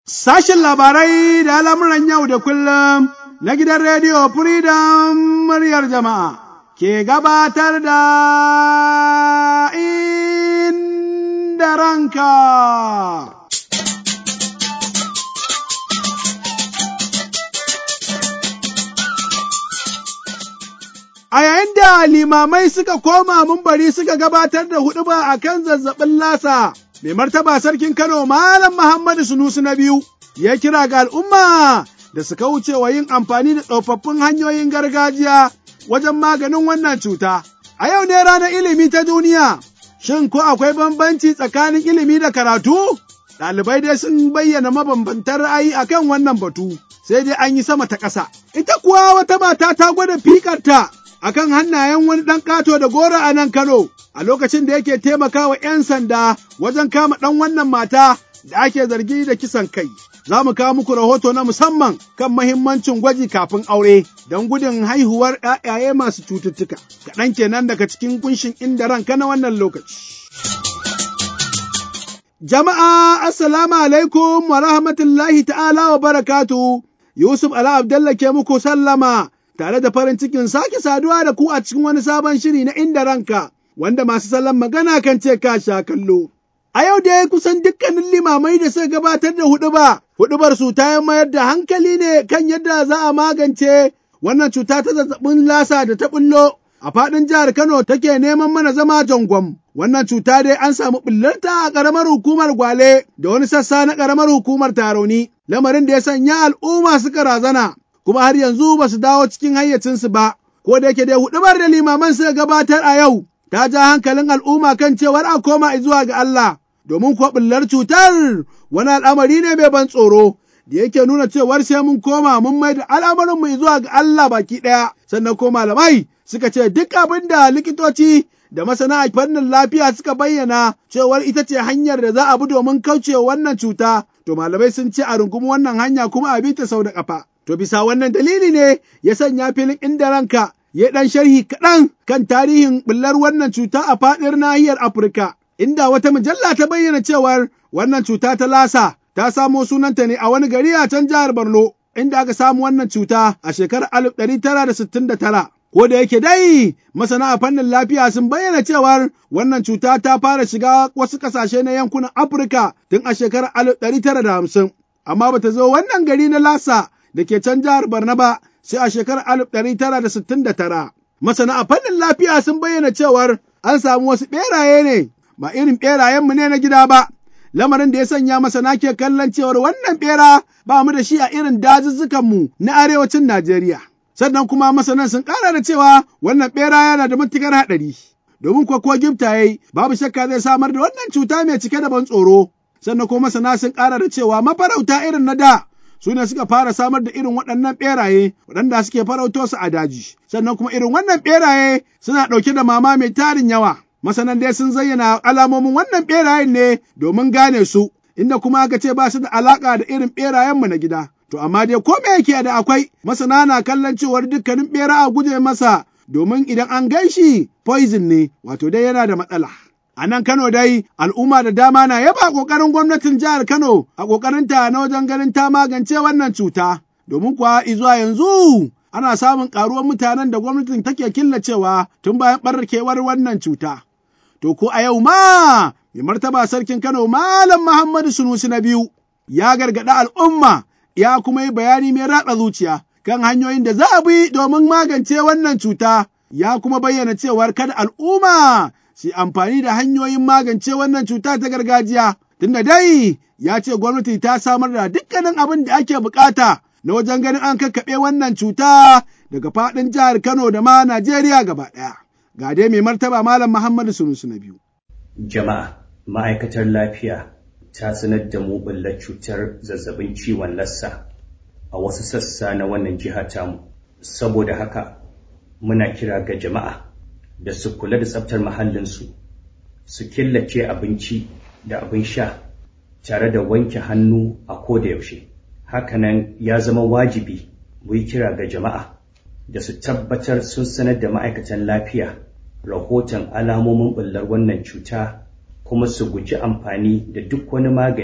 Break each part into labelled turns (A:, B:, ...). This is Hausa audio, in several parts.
A: Sashen labarai da al'amuran yau da kullum na gidan rediyo Freedom muryar jama'a ke gabatar da inda ranka. A yayin da limamai suka koma mumbari suka gabatar da huɗuba a kan zazzabin lasa. mai martaba sarkin Kano Malam Muhammadu Sunusu na biyu ya kira ga al'umma da su kauce wa yin amfani da tsofaffin hanyoyin gargajiya wajen maganin wannan cuta. A yau ne ranar ilimi ta duniya, shin ko akwai bambanci tsakanin ilimi da karatu? Ɗalibai dai sun bayyana mabambantan ra'ayi a kan wannan batu, sai dai an yi sama ta ƙasa. Ita kuwa wata mata ta gwada fikarta a kan hannayen wani ɗan ƙato da gora a nan Kano. a lokacin da yake taimakawa 'yan sanda wajen kama ɗan wannan mata da ake zargi da kisan kai. Za mu kawo muku rahoto na musamman kan mahimmancin gwaji kafin aure don gudun haihuwar ‘ya'yaye masu cututtuka. Kaɗan kenan daga cikin kunshin inda ranka na wannan lokaci. Jama'a, Assalamu alaikum wa rahmatullahi ta'ala wa barakatu. Yusuf Ala Abdallah ke muku sallama tare da farin cikin sake saduwa da ku a cikin wani sabon shiri na inda ranka. wanda masu salon magana kan ce ka sha kallo. A yau dai kusan dukkanin limamai da suka gabatar da huɗuba, huɗubar su ta mayar da hankali ne kan yadda za a magance wannan cuta ta zazzabin lasa da ta ɓullo a faɗin jihar Kano take neman mana zama jangwam. Wannan cuta dai an samu ɓullarta a ƙaramar hukumar Gwale da wani sassa na ƙaramar hukumar Tarauni, lamarin da ya sanya al'umma suka razana, kuma har yanzu ba su dawo cikin hayyacinsu ba. Ko da yake dai huɗubar da limaman suka gabatar a yau, ta ja hankalin al'umma kan cewar a koma zuwa ga Allah, domin kuwa ɓullar cutar wani al'amari ne mai ban tsoro, da yake nuna cewar sai mun koma mun mai da al'amarinmu zuwa ga Allah baki ɗaya, sannan ko malamai suka ce duk abin da likitoci da masana a fannin lafiya suka bayyana cewar ita ce hanyar da za a bi domin kaucewa wannan cuta, to malamai sun ce a rungumi wannan hanya kuma a bi ta sau da ƙafa. To bisa wannan dalili ne ya sanya filin inda ranka ya ɗan sharhi kaɗan kan tarihin ɓullar wannan cuta a faɗin nahiyar Afirka, inda wata mujalla ta bayyana cewar wannan cuta ta lasa ta samo sunanta ne a wani gari a can jihar Borno, inda aka samu wannan cuta a shekarar alif ɗari tara da sittin da tara. Ko da yake dai masana a fannin lafiya sun bayyana cewar wannan cuta ta fara shiga wasu ƙasashe na yankunan Afirka tun a shekarar alif ɗari tara da hamsin, amma bata zo wannan gari na lasa da ke can jihar Borno ba sai a shekarar alif ɗari tara da sittin da tara. Masana a fannin lafiya sun bayyana cewar an samu wasu ɓeraye ne, ba irin ɓerayenmu ne na gida ba. Lamarin da ya sanya masana ke kallon cewar wannan ɓera ba mu da shi a irin dazuzzukanmu na arewacin Najeriya. Sannan kuma masanan sun ƙara da cewa wannan ɓera yana da matuƙar haɗari. Domin kuwa ko gifta yayi babu shakka zai samar da wannan cuta mai cike da ban tsoro. Sannan kuma masana sun ƙara da cewa mafarauta irin na da su ne suka fara samar da irin waɗannan ɓeraye waɗanda suke farauto su a daji. Sannan kuma irin wannan ɓeraye suna ɗauke da mama mai tarin yawa. Masanan dai sun zayyana alamomin wannan ɓerayen ne domin gane su, inda kuma aka ce ba su da alaƙa da irin ɓerayenmu na gida. To amma dai ko me yake da akwai masana na kallon cewar dukkanin ɓera a guje masa domin idan an gan shi poison ne wato dai yana da matsala. A nan Kano dai al'umma da dama na yaba ƙoƙarin gwamnatin jihar Kano a ƙoƙarinta na wajen ganin ta magance wannan cuta, domin kuwa izuwa yanzu ana samun ƙaruwar mutanen da gwamnatin take killacewa tun bayan ɓarkewar wannan cuta. To ko a yau ma mai martaba sarkin Kano Malam Muhammadu Sunusi na biyu ya gargaɗi al'umma ya kuma yi bayani mai ratsa zuciya kan hanyoyin da za a bi domin magance wannan cuta ya kuma bayyana cewar kada al'umma su amfani da hanyoyin magance wannan cuta ta gargajiya. Tunda dai ya ce gwamnati ta samar da dukkanin abin da ake bukata na wajen ganin an kakkaɓe wannan cuta daga faɗin jihar Kano da ma Najeriya gaba ɗaya. Ga dai mai martaba Malam Muhammadu Sunusu na biyu.
B: Jama'a, ma'aikatar lafiya ta sanar da mu ɓullar cutar zazzabin ciwon lassa a wasu sassa na wannan jiha tamu. Saboda haka, muna kira ga jama'a da su kula da tsaftar muhallinsu, su killace abinci da abin sha tare da wanke hannu a koda yaushe. Hakanan ya zama wajibi mu yi kira ga jama'a da su tabbatar sun sanar da ma'aikatan lafiya rahoton alamomin ɓullar wannan cuta kuma su guji amfani da duk wani magani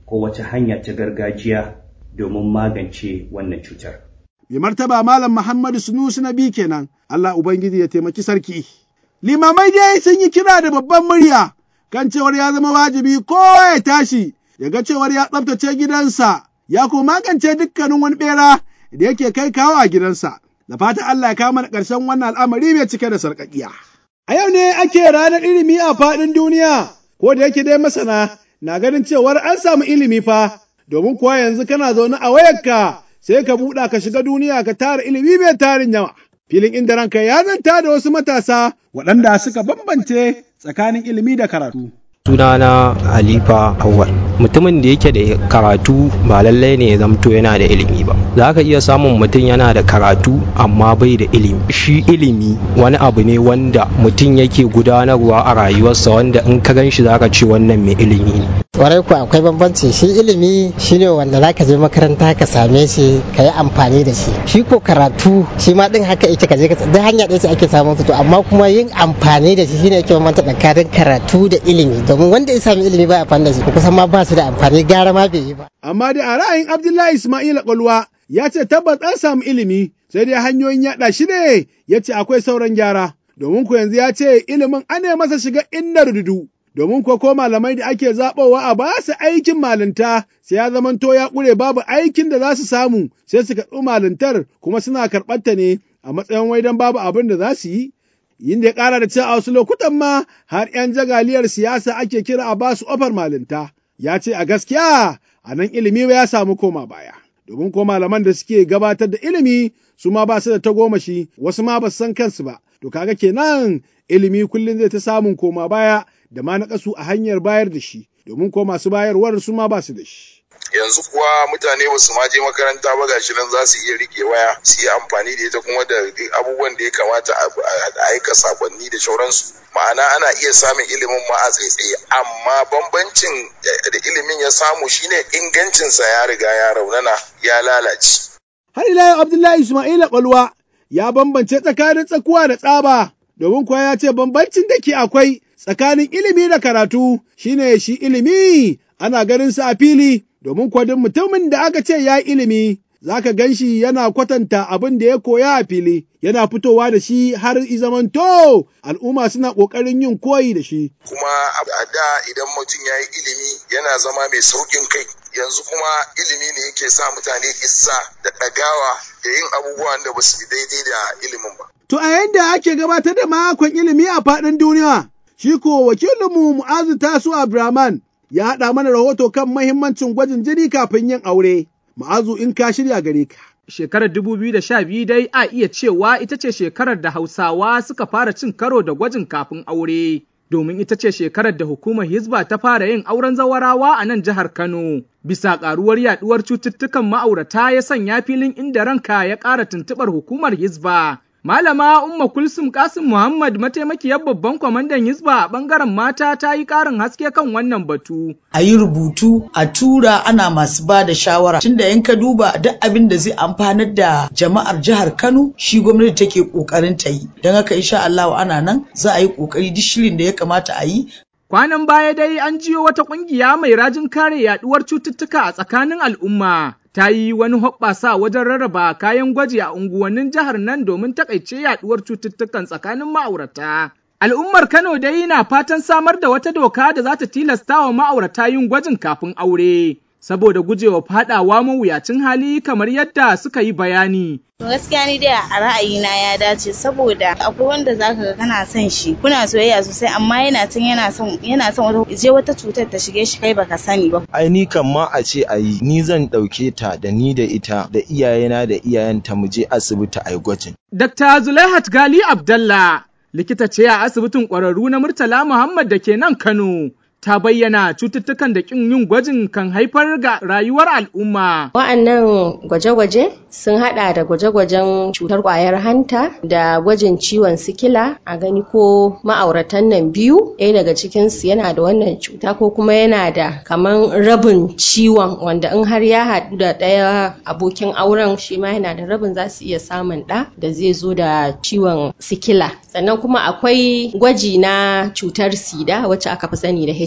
B: ko wata hanya ta gargajiya domin magance wannan cutar.
A: Mai martaba Malam Muhammadu Sunusi na biyu kenan, Allah Ubangiji ya taimaki sarki. Limamai dai sun yi kira da babban murya kan cewar ya zama wajibi kowa ya tashi ya ga cewar ya tsaftace gidansa ya kuma magance dukkanin wani bera da yake kai kawo a gidansa. Da fatan Allah ya kama da ƙarshen wannan al'amari mai cike da sarƙaƙiya. A yau ne ake ranar ilimi a faɗin duniya, ko da yake dai masana na ganin cewar an samu ilimi fa, domin kuwa yanzu kana zaune a wayarka sai ka buɗa ka shiga duniya ka tara ilimi mai tarin yawa. Filin inda ranka ya zanta da wasu matasa waɗanda suka bambance tsakanin ilimi da karatu.
C: sunana halifa awwal mutumin da yake da karatu ba lallai ne ya zamto yana da ilimi ba za ka iya samun mutum yana da karatu amma bai da ilimi shi ilimi wani abu ne wanda mutum yake gudanarwa a rayuwarsa wanda in ka gan shi za ka ce wannan mai ilimi ne
D: kwarai ku akwai bambanci shi ilimi shine wanda za ka je makaranta ka same shi ka yi amfani da shi shi ko karatu shi ma din haka yake ka je ka duk hanya ɗaya ce ake samun su to amma kuma yin amfani da shi shine yake bambanta tsakanin karatu da ilimi domin wanda ya sami ilimi ba amfani da shi kusan ma ba su da amfani gara ma bai yi ba.
A: Amma da a ra'ayin Abdullahi Ismail Kwalwa ya ce tabbas an samu ilimi sai dai hanyoyin yaɗa shi ne ya ce akwai sauran gyara. Domin ku yanzu ya ce ilimin ana masa shiga inna rududu. Domin kuwa ko malamai da ake zaɓowa a ba su aikin malinta sai ya zamanto ya ƙure babu aikin da za su samu sai su karɓi malintar kuma suna karɓar ta ne a matsayin wai don babu abin da za su yi. yin da ya ƙara da cewa a wasu lokutan ma har 'yan jagaliyar siyasa ake kira a ba su ofar malinta. Ya ce a gaskiya a nan ilimi ya samu koma baya. Domin ko malaman da suke gabatar da ilimi su ma ba su da tagomashi wasu ma ba su san kansu ba. To kaga kenan ilimi kullum zai ta samun koma baya da ma na a hanyar bayar da shi. Domin ko masu bayarwar su ma ba su da shi.
E: yanzu kuwa mutane ba su ma je makaranta ba gashi nan za su iya rike waya su yi amfani da ita kuma da abubuwan da ya kamata a aika sakonni da shauransu ma'ana ana iya samun ilimin ma a tsaitsaye amma bambancin da ilimin ya samu shine ingancinsa ya riga ya raunana ya lalace
A: har ila yau abdullahi ismaila kwalwa ya bambance tsakanin tsakuwa da tsaba domin kuwa ya ce bambancin da ke akwai tsakanin ilimi da karatu shine shi ilimi ana ganin sa a fili domin kwadin mutumin da aka ce ya ilimi za ka gan shi yana kwatanta abin da ya koya a fili, yana fitowa da shi har zamanto al'umma suna ƙoƙarin yin koyi da shi.
E: Kuma a da idan mutum ya yi ilimi yana zama mai sauƙin kai, yanzu kuma ilimi ne yake sa mutane isa da ɗagawa da yin abubuwan da ba su daidai da ilimin ba.
A: To a yanda ake gabatar da makon ilimi a faɗin duniya, shi ko wakilinmu Mu'azu Tasu Abdurrahman ya haɗa mana rahoto kan mahimmancin gwajin jini kafin yin aure. Ma'azu in ka shirya gare ka.
F: Shekarar biyu dai a iya cewa ita ce shekarar da Hausawa suka fara cin karo da gwajin kafin aure. Domin ita ce shekarar da hukumar Hizba ta fara yin auren zawarawa a nan jihar Kano. Bisa ƙaruwar yaɗuwar cututtukan ma'aurata ya sanya filin inda ranka ya ƙara tuntuɓar hukumar Hizba. Malama Umma Kulsum Kasim Muhammad mataimakiyar babban kwamandan Hizba a bangaren mata ta yi ƙarin haske kan wannan batu.
G: A yi rubutu, a tura ana masu ba da shawara. Tunda in ka duba duk abin da zai amfanar da jama'ar jihar Kano, shi gwamnati take ƙoƙarin ta yi. Don haka insha Allah ana nan za a yi ƙoƙari duk shirin da ya kamata a yi
F: Kwanan baya dai an jiyo wata ƙungiya mai rajin kare yaɗuwar cututtuka a tsakanin al'umma. Ta yi wani hoɓɓasa wajen rarraba kayan gwaji a unguwannin jihar nan domin takaice yaɗuwar cututtukan tsakanin ma'aurata. Al'ummar Kano dai na fatan samar da wata doka da za ta tilasta wa ma'aurata yin gwajin kafin aure. Saboda gujewa faɗawa mawuyacin hali kamar yadda suka yi bayani.
H: gaskiya ni dai a ra'ayina ya dace saboda akwai wanda zaka ga kana son shi kuna soyayya sosai amma yana tun yana son yana son wata je wata cutar ta shige shi kai baka sani ba
I: ai ni kan ma a ce a yi ni zan ɗauke ta da ni da ita da iyayena da iyayenta mu je asibiti a yi gwajin
F: Dr. Zulaihat Gali Abdallah likita ce a asibitin ƙwararru na Murtala Muhammad da ke nan Kano. ta bayyana cututtukan da kin yin gwajin kan haifar ga rayuwar al'umma.
J: Wa'annan gwaje-gwaje sun hada da gwaje-gwajen cutar kwayar hanta da gwajin ciwon sikila a gani ko ma'auratan nan biyu ɗaya daga cikinsu yana da wannan cuta ko kuma yana da kaman rabin ciwon wanda in har ya haɗu da ɗaya abokin auren shi ma yana da rabin za su iya samun ɗa da zai zo da ciwon sikila sannan kuma akwai gwaji na cutar sida wacce aka fi sani da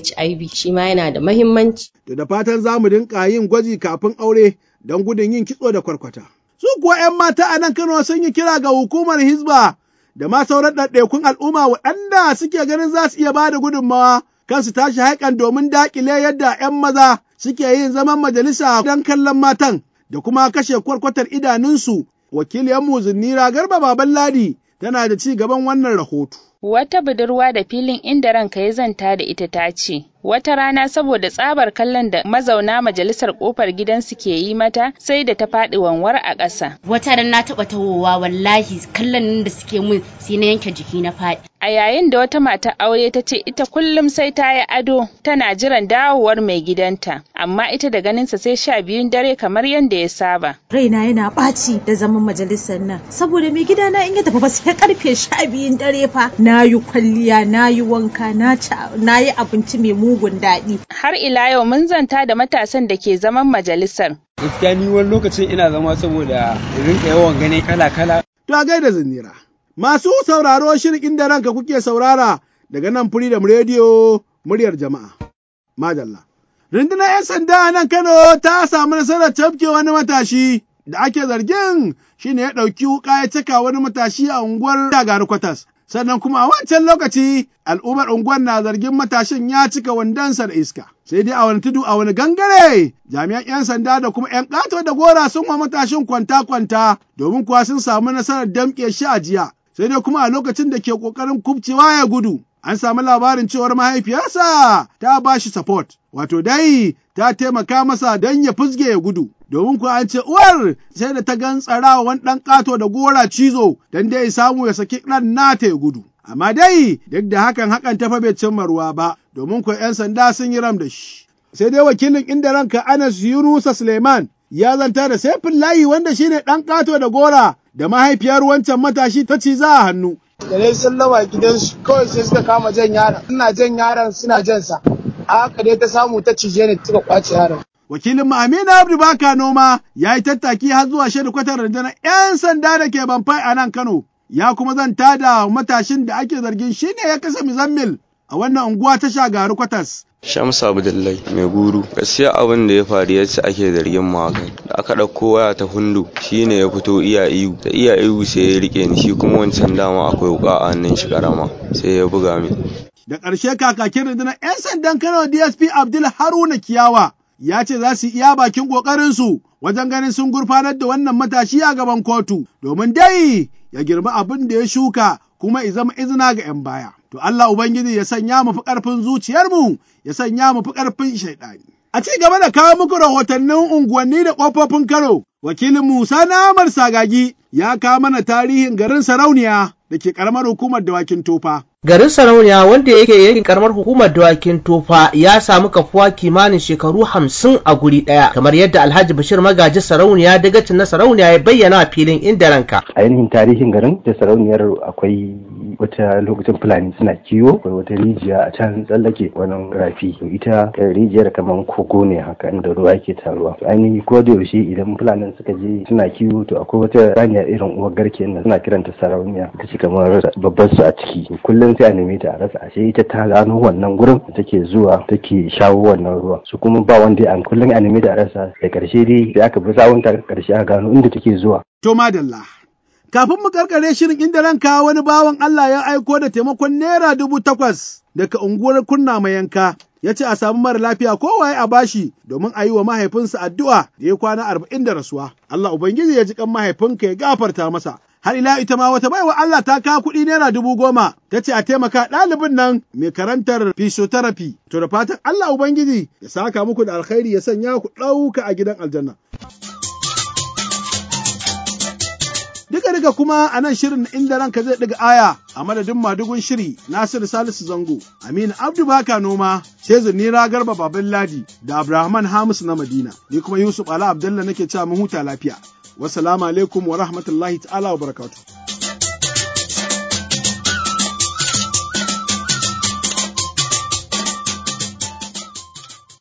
J: HIV shi ma yana da mahimmanci.
A: To da fatan za mu dinka yin gwaji kafin aure don gudun yin kitso da kwarkwata. Su kuwa 'yan mata a nan Kano sun yi kira ga hukumar Hizba da ma sauran ɗaiɗaikun al'umma waɗanda suke ganin za su iya ba da gudunmawa kansu tashi haikan domin daƙile yadda 'yan maza suke yin zaman majalisa don kallon matan da kuma kashe kwarkwatar idanunsu. Wakiliyanmu Zinnira Garba Baban Ladi tana da ci gaban wannan rahoto.
K: Wata budurwa da filin inda ranka ya zanta da ita ta ce, Wata rana saboda tsabar kallon da mazauna majalisar kofar gidansu ke yi mata sai da ta faɗi wanwar a ƙasa.
L: Wata ran na taɓa tawowa wallahi kallon da suke mun sai na yanke jiki na faɗi.
K: A yayin da wata mata aure ta ce ita kullum sai ta yi ado tana jiran dawowar mai gidanta, amma ita da ganinsa sai sha biyun dare kamar yadda ya saba.
M: Raina yana ɓaci da zaman majalisar nan, saboda mai gidana in ya tafi ba sai karfe sha biyun dare fa. Na yi kwalliya, na yi wanka, na yi abinci mai mugun daɗi.
K: Har ila yau mun zanta da matasan da ke zaman majalisar.
N: Gaskiya ni wani lokacin ina zama saboda rinka yawan gani kala-kala.
A: To a gaida zinira. Masu sauraro shirin inda ranka kuke saurara daga nan Freedom Radio muryar jama'a. Madalla. Rundunar 'yan sanda a nan Kano ta samu nasarar tafke wani matashi da ake zargin shi ne ya ɗauki wuƙa ya cika wani matashi a unguwar Dagari Kwatas. Sannan kuma a wancan lokaci al'ummar unguwar na zargin matashin ya cika wandonsa da iska. Sai dai a wani tudu a wani gangare jami'an 'yan sanda da kuma 'yan ƙato da gora sun wa matashin kwanta-kwanta domin kuwa sun samu nasarar damƙe shi a jiya. sai dai kuma a lokacin da ke ƙoƙarin kubcewa ya gudu, an samu labarin cewar mahaifiyarsa ta ba shi support, wato dai ta taimaka masa don ya fusge ya gudu. Domin kuwa an ce uwar sai da ta gantsara wani ɗan ƙato da gora cizo don dai samu ya saki ɗan nata ya gudu. Amma dai duk da hakan hakan ta fa bai cimma ruwa ba, domin kuwa 'yan sanda sun yi ram da shi. Sai dai wakilin inda ranka Anas Yunusa Suleiman ya zanta da Saifin Layi wanda shine ɗan ƙato da gora da mahaifiyar wancan matashi ta ci za a hannu.
O: Da dai sun lawa gidansu kawai sai suka kama jan yaron. Ina jan yaron suna jan sa. A haka dai ta samu ta cije ni suka kwace yaron.
A: Wakilin Aminu Abdu Baka Noma ya yi tattaki har zuwa shaidu kwatar rundunar 'yan sanda da ke Banfai a nan Kano. Ya kuma zanta da matashin da ake zargin shi ne ya kasa Mizammil a wannan unguwa ta shagaru kwatas.
P: Shamsu Abdullahi mai guru gaskiya abin da ya faru yace ake zargin mu haka da aka ɗauko waya ta hundu shine ya fito iya iyu da iya iyu sai ya rike ni shi kuma wancan dama akwai wuka a hannun shi karama sai ya buga min
A: da ƙarshe kakakin rundunar 'yan sandan Kano DSP Abdul Haruna Kiyawa ya ce za su iya bakin ƙoƙarinsu wajen ganin sun gurfanar da wannan matashi a gaban kotu domin dai ya girma abin da ya shuka kuma ya zama izina ga 'yan baya. To Allah Ubangiji ya sanya mu fi ƙarfin zuciyarmu, ya sanya mu fi ƙarfin shaiɗani. A ci gaba da kawo muku rahotannin unguwanni da ƙofofin Kano, wakilin Musa Namar Sagagi ya kawo mana tarihin garin Sarauniya da ke ƙaramar hukumar dawakin tofa.
Q: Garin Sarauniya wanda yake yankin karamar hukumar dawakin tofa ya samu kafuwa kimanin shekaru hamsin a guri ɗaya kamar yadda Alhaji Bashir Magaji Sarauniya dagacin na Sarauniya ya bayyana a filin inda ranka.
R: Ainihin tarihin garin da sarauniyar akwai wata lokacin Fulani suna kiwo akwai wata rijiya a can tsallake wannan rafi ita rijiyar kamar kogo ne haka inda ruwa ke taruwa ainihin ko da yaushe idan Fulani suka je suna kiwo to akwai wata saniya irin uwar garke nan suna kiranta sarauniya ita ce kamar babbar su a ciki kullum sai a neme ta a rasa ashe ita ta gano wannan gurin da take zuwa take shawo wannan ruwa su kuma ba wanda an kullum a neme ta a rasa da karshe dai sai aka bi sawun ta karshe a gano inda take zuwa
A: to madalla kafin mu karkare shirin inda ranka wani bawan Allah ya aiko da taimakon naira dubu takwas daga unguwar kunna mai yanka ya ce a samu mara lafiya kowaye a bashi domin a yi wa mahaifinsa addu'a da ya kwana arba'in da rasuwa. Allah Ubangiji ya ji kan mahaifinka ya gafarta masa. Har ila ita ma wata baiwa Allah ta kawo kuɗi naira dubu goma ta ce a taimaka ɗalibin nan mai karantar physiotherapy. To da fatan Allah Ubangiji ya saka muku da alkhairi ya sanya ku ɗauka a gidan aljanna. Duka duka kuma a nan shirin inda ranka zai ɗiga aya a madadin madugun shiri Nasiru Salisu Zango, Aminu Abdu Baka Noma, sai Zunira Garba Baban Ladi da Abrahaman Hamisu na Madina. Ni kuma Yusuf Ala Abdullah nake cewa mu huta lafiya. Wassalamu alaikum wa rahmatullahi ta'ala wa barakatuh.